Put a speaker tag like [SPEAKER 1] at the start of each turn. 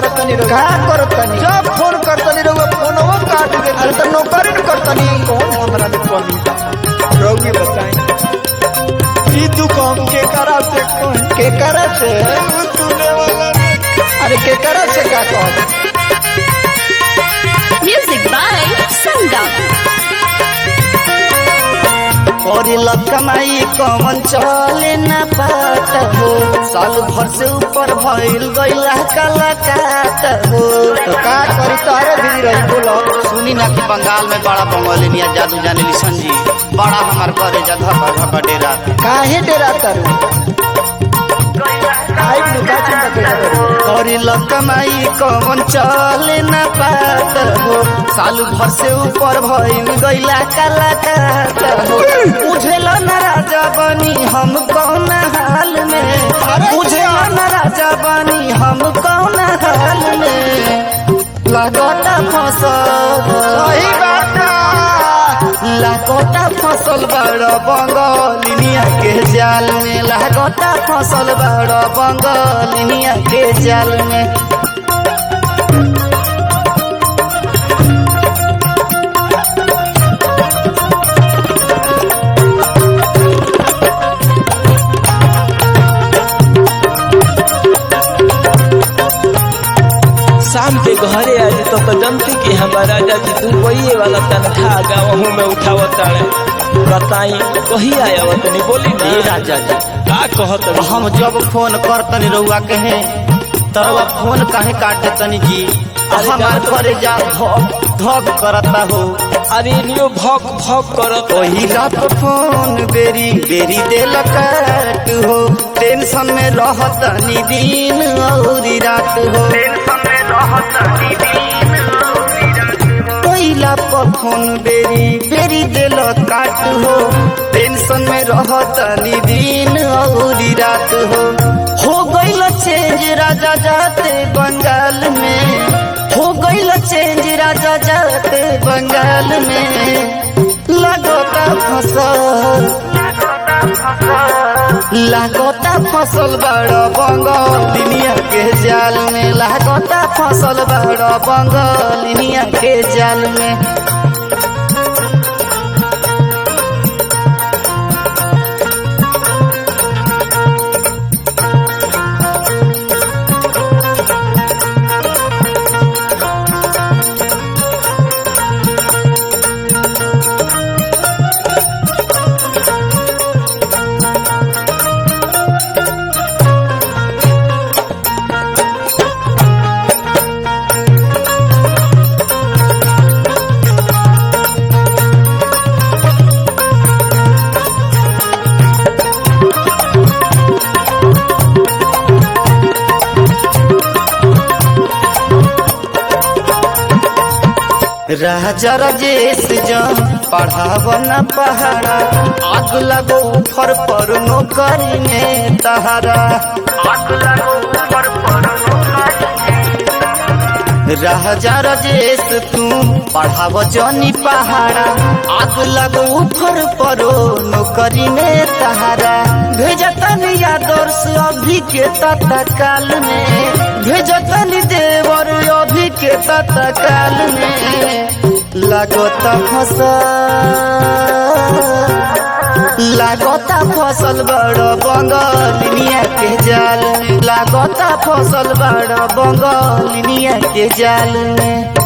[SPEAKER 1] करतनी रो
[SPEAKER 2] का करतनी
[SPEAKER 1] जब फोन करतनी रो फोनवा काट दे
[SPEAKER 2] अरे तो नौकरी न करतनी
[SPEAKER 1] कौन हमरा में कमी रोगी बताई ई तू काम के करा से कौन
[SPEAKER 2] के करे से
[SPEAKER 1] तूने वाला
[SPEAKER 2] अरे के करे से का कह
[SPEAKER 3] Music by Sangam.
[SPEAKER 2] और कमाई कमन चले न पात हो साल भर से ऊपर भइल गइला कलाकात हो तो का करी तारे भी रही बोलो
[SPEAKER 4] सुनी ना कि बंगाल में बड़ा बंगालिनिया जादू जाने ली संजी बड़ा हमार करे जा धपा धपा डेरा
[SPEAKER 2] काहे डेरा तारू
[SPEAKER 1] आई नुका चिंता के
[SPEAKER 2] करी कमाई कमन चले न पात हो साल भर से ऊपर भइल गइला कलाकात हो बुझेल न राजा बनी हम कौन हाल में बुझेल न राजा बनी हम कौन हाल में लगता फसल
[SPEAKER 1] सही बात
[SPEAKER 2] लागता फसल बड़ बंगालिनिया के जाल में लागता फसल बड़ बंगालिनिया के जाल में
[SPEAKER 5] शाम के घरे आज तो तो जनती कि हमारा राजा जी दुबई वाला तनखा गाँव में उठावत तारे बताई कही आया तनी बोली ना
[SPEAKER 4] ए राजा जी
[SPEAKER 5] का कहत रही?
[SPEAKER 4] हम जब फोन करतनी रउआ कहे तरवा फोन काहे काट देतनी जी
[SPEAKER 5] अरे
[SPEAKER 4] हमार
[SPEAKER 5] जान तो-
[SPEAKER 4] करे जा धक धक करता हो
[SPEAKER 5] अरे नियो भौक भौक करत
[SPEAKER 2] वही रात फोन बेरी बेरी देल काट हो टेंशन में रहतनी दिन औरी रात हो पहिला पर फोन बेरी बेरी देल काट हो टेंशन में रहतनी दिन औरी रात हो हो गइल चेंज राजा जाते बंगाल में हो गइल चेंज राजा जाते बंगाल में लगता फसल लागता फसल बड़ बंगालिनिया के जाल में लागता फसल बड़ बंगालिनिया के जाल में राजा राजेश जम पढ़ाव न पहाड़ा आग लगो फर पर नौकरी में तहारा राजा राजेश तू पढ़ाव जनी पहाड़ा आग लगो फर परो नौकरी में तहारा भेजतन आदर्श अभी के तत्काल में भेजतन देवर अभी के तत्काल में लागत फसल लागता फसल बड़ बंगालिनिया के जाल में लागता फसल बड़ बंगालिनिया के जाल में